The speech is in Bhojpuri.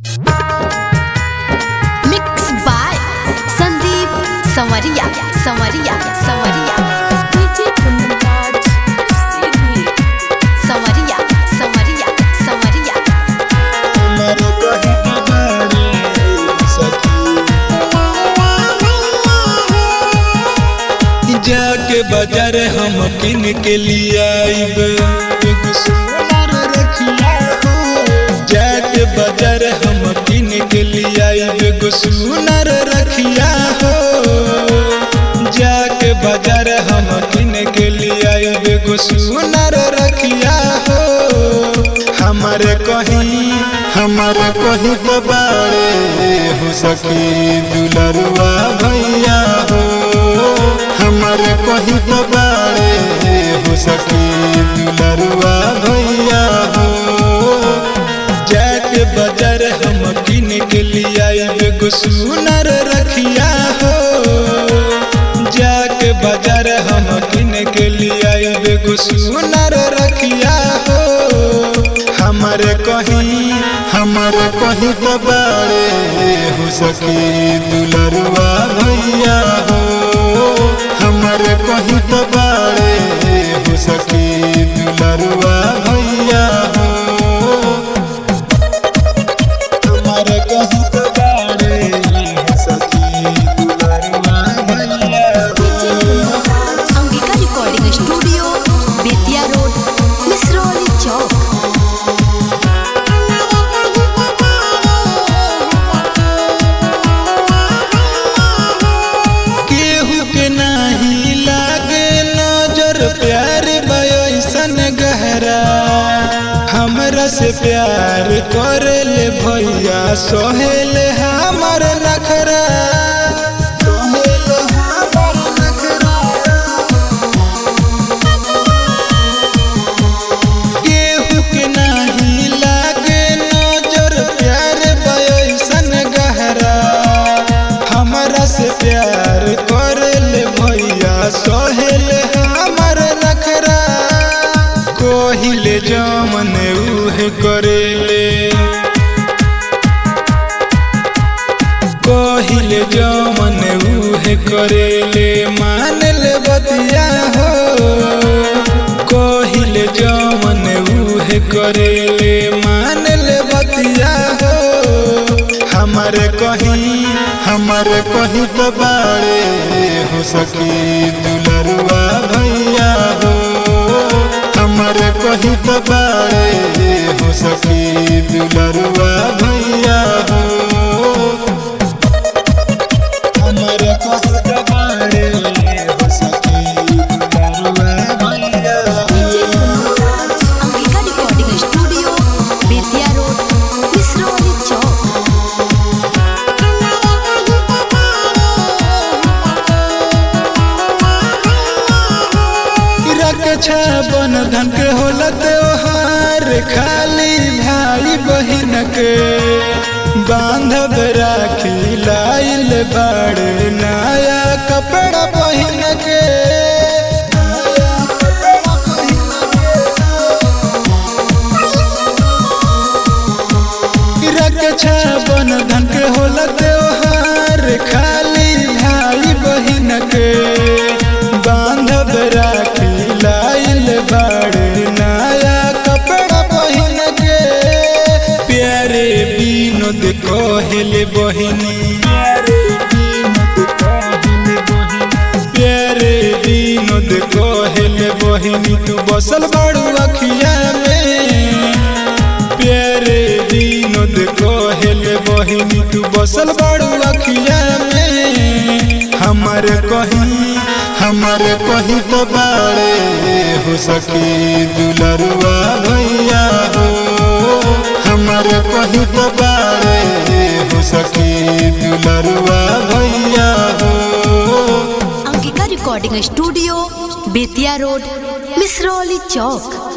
मिक्स बाय संदीप संवरिया संवरिया संवरिया संवरिया संवरिया संवरिया जाके बाजार हम किन के लिए आइब एगो सोनार रखिया हो। जाके बाजार हम किन के लिए आइब एगो सोनार रखिया हो जाके बाजार हम किन के लिए आइब एगो सोनार रखिया हो हमारे कहीं हमारे कहीं तो बाड़े हो सकी दुलरुआ भैया हो हमारे कहीं तो बाड़े हो सकी दुलरुआ भैया हो जाके बाजार हम किन के लिए आइब एगो सुनर रखिया हो जाके बाजार हम किन के लिए आइब एगो सुनर रखिया हो हमारे कहीं हमारे कहीं तो बाड़े हो सकी दुलरुआ भैया हो हमारे कहीं तो बाड़े हो सकी दुलरुआ भैया हो हमारे कहीं तो बाड़े हो सकी दुलरुआ भैया हो Angika recording studio Bettiah road Misrauli चौक केहू के नाही लागे नजर प्यार बयसन गहरा हमरा से प्यार करे ले भैया सोहेल हमर नखरा सोहेल हमर नखरा केहू के नाही लागे नजर प्यार बयसन गहरा हमरा से प्यार करल भैया सोहेल हमर नखरा कोहिले जमन उहे करेले कोहिले जमन उहे करेले मानल बतिया हो कोहिले जमन उहे करेले मानल बतिया हो हमारे कहीं हमारे कहीं तो बाड़े हो सकी दुलरुआ भैया हो हमारे कहीं तो बाड़े हो सकी दुलरुआ भैया हो हमारे कहीं तो बाड़े हो सकी दुलरुआ भैया हो Angika recording studio Bettiah road Misrauli चौक रक्षा बंधन के होला त्योहार खाली भाई बहन के बांधव राखी लाइल बाड़ नया कपड़ा बहन के रक्षा बंधन के होला त्योहार खाली भाई बहन के बांधव राखी लाइल बाड़ नया कपड़ा बहन के प्यारे विनोद कहले बहिनी प्यारे विनोद कहले बहिनी तू बसल बाड़ू अखिया में प्यारे विनोद कहले बहिनी तू बसल बाड़ू अखिया में हमार कहीं हमार कहीं तो बाड़े हो सकी दुलरुआ भैया हो हमार कहीं तो बाड़े हो सकी दुलरुआ भैया हो Angika recording studio Bettiah road Misrauli चौक